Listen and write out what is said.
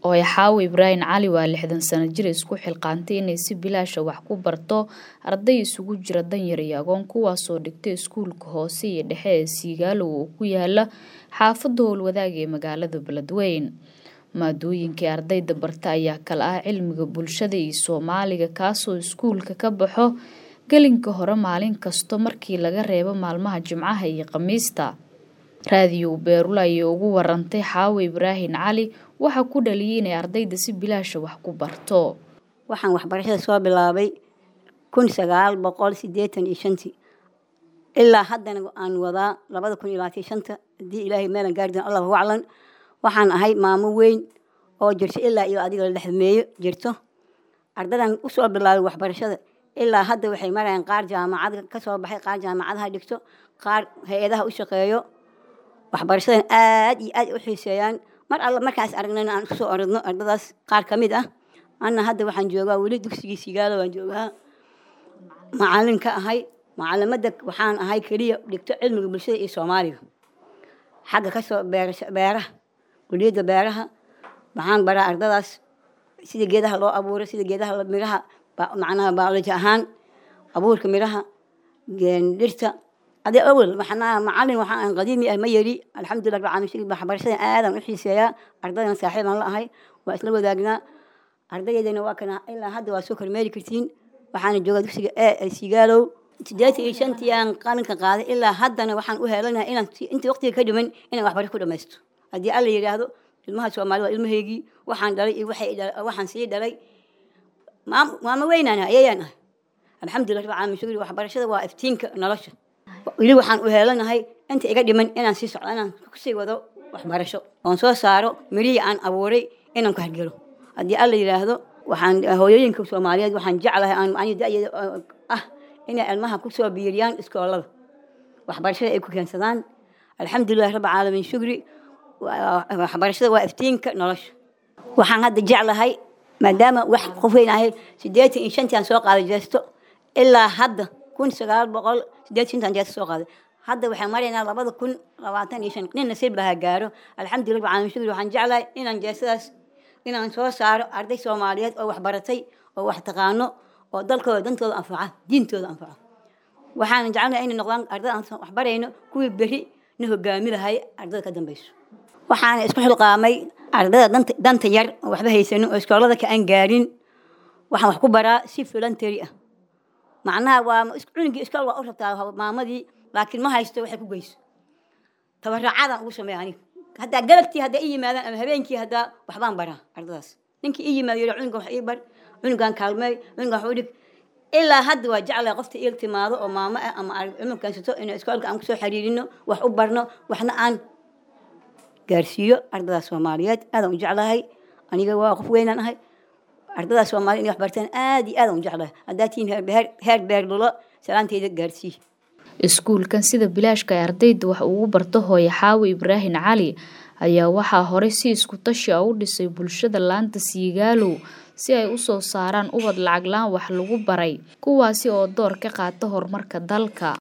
oo xaawo ibraahim cali waa lixdan sano jir isku xilqaantay inay si bilaasha wax ku barto arday isugu jira danyar iyo agoon kuwaasoo dhigtay iskuulka hoose iyo dhexe ee siigaalow oo ku yaala xaafadda howlwadaag ee magaalada beledweyn maadooyinkii ardayda barta ayaa kala ah cilmiga bulshada iyo soomaaliga kaasoo iskuulka ka baxo gelinka hore maalin kasto markii laga reebo maalmaha jimcaha iyo khamiista raadiyo beerula ayay ugu warantay xaawo ibraahim cali waxaa ku dhaliyay inay ardayda si bilaasha wax ku barto waxaan waxbarashada soo bilaabay kun sagaal boqol sideetan iyo shantii ilaa haddana aan wadaa labada kun iyo labaatan shanta haddii ilaahay meelan gaari doon allahu aclan waxaan ahay maamo weyn oo jirto ilaa iyo adiga la dhexmeeyo jirto ardadan usoo bilaabay waxbarashada ilaa hadda waxay marayaan qaar jaamacad ka soo baxay qaar jaamacadaha dhigto qaar hay-adaha u shaqeeyo waxbarashadan aad iyo aad u xiiseeyaan mar alla markaas aragnayna aan kusoo oradno ardadaas qaar ka mid ah anna hadda waxaan joogaa weli dugsigii sigaalo waan joogaa macalin ka ahay macalimada waxaan ahay keliya dhigto cilmiga bulshada iyo soomaaliga xagga kasoo beeraha kuliyadda beeraha waxaan baraa ardadaas sida geedaha loo abuuro sida geedaha miraha macnaha biology ahaan abuurka miraha dhirta ade awel waxnaa macalin waxaan qadiimi ah ma yeri alxamdulillah rabbil caalamiin waxbarashadan aadaan u xiiseeyaa ardaydan saaxiibaan la ahay waa isla wadaagnaa ardayadeena waa kana ilaa hadda waa soo kormeeri kartiin waxaana joogaa dugsiga e sigaalow sideetan iyo shantii aan qalinka qaaday ilaa haddana waxaan u heelanahay inaan intii waqtiga ka dhiman inaan waxbarasho ku dhamaysto haddii alla yidhaahdo ilmaha soomaali waa ilmaheygii waxaan dhalay iyo waxaan sii dhalay maamo weynaan ayayaan ahay alxamdulillah rabbil caalamiin shukri waxbarashada waa iftiinka nolosha weli waxaan u heelanahay inta iga dhiman inaan sii socdo inaan kusii wado waxbarasho oon soo saaro mirihii aan abuuray inaan ku hargelo haddii alla yidhaahdo waxaan hooyooyinka soomaaliyeed waxaan jeclahay aan ani da-yada ah inay ilmaha kusoo biiriyaan iskoolada waxbarashada ay ku keensadaan alxamdulilah rabbi caalamiin shukri waxbarashada waa iftiinka nolosha waxaan hadda jeclahay maadaama wax qof weyn ahay sideetan iyo shantii aan soo qaaday jeesto ilaa hadda kun sagaal boqol sideetan shantaan jeesto soo qaaday hadda waxaan maraynaa labada kun labaatan iyo shan nin nasiib lahaa gaaro alxamdulillah rabbi caalamiin shukri waxaan jeclahay inaan jeestadaas inaan soo saaro arday soomaaliyeed oo waxbaratay oo wax taqaano oo dalkooda dantooda anfaca diintooda anfaco waxaan jecelnahay inay noqdaan ardada aan waxbarayno kuwii berri na hogaami lahay ardada ka dambayso waxaana isku xilqaamay ardada danta yar oo waxba haysanin oo iskoolada ka aan gaarin waxaan wax ku baraa si voluntary ah macnaha waa cunugii iskool waa u rabtaa maamadii laakiin ma haysto waxay ku geyso tabaracadaan ugu sameeya aniga haddaa galabtii haddaa i yimaadaan ama habeenkii haddaa waxbaan baraa ardadaas ninkii i yimaado yidhi cunugan wax ii bar cunugan kaalmeey cunugan wax u dhig ilaa hadda waa jeclahay qofta iil timaado oo maamo ah ama cunug keensato inuu iskoolka aan kusoo xiriirino wax u barno waxna aan gaarsiiyo ardadaas soomaaliyeed aadaan u jeclahay aniga waa qof weynaan ahay ardadaas soomaaliyed inay wax bartaan aad iyo aadaan u jeclahay haddaa tihiin heer beerlulo salaanteyda gaarsii iskuulkan sida bilaashka ay ardayda wax ugu barto hooye xaawo ibraahim cali ayaa waxaa horey si isku tashi a u dhisay bulshada laanta siigaalow si ay u soo saaraan ubad lacag la-aan wax lagu baray kuwaasi oo door ka qaata horumarka dalka